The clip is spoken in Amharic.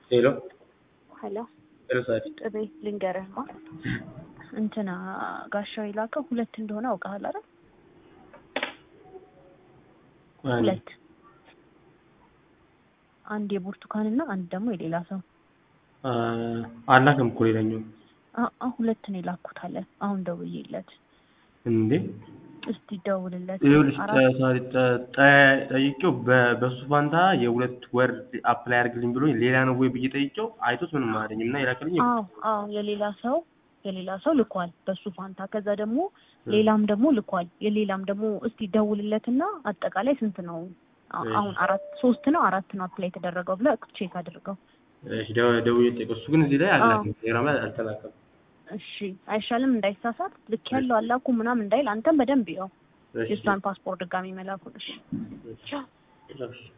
ሄሎ ሄሎ ሄሎ ሳዲ ጥቤ ልንገርህማ እንትና ጋሻው የላከው ሁለት እንደሆነ አውቀሃል አይደል? ሁለት አንድ የብርቱካንና አንድ ደግሞ የሌላ ሰው አላክም እኮ ሌላኛው አ- አ ሁለት ነው የላኩት አለ። አሁን ደውዬለት እንዴ እስቲ ደውልለት። ይኸውልሽ አራት ሳዲ ጠ- ጠ- ጠይቄው በ- በሱ ፋንታ የሁለት ወር አፕላይ አድርግልኝ ብሎኝ ሌላ ነው ወይ ብዬ ጠይቄው አይቶት ምንም አላለኝም እና የላክልኝ አዎ አዎ የሌላ ሰው የሌላ ሰው ልኳል በሱ ፋንታ። ከዛ ደግሞ ሌላም ደግሞ ልኳል። የሌላም ደግሞ እስቲ ደውልለትና አጠቃላይ ስንት ነው አ- እሺ። አሁን አራት ሶስት ነው አራት ነው አፕላይ የተደረገው ብለህ ቼክ አድርገው። እሺ ደው- ደውዬ ጠይቀው እሱ ግን እዚህ ላይ አዎ። አላክም ቴሌግራም ላይ አልተላከም እሺ አይሻልም? እንዳይሳሳት ልክ ያለው አላኩ ምናምን እንዳይል አንተም በደንብ ያው እሺ የእሷን ፓስፖርት ድጋሚ መላኩን። እሺ እሺ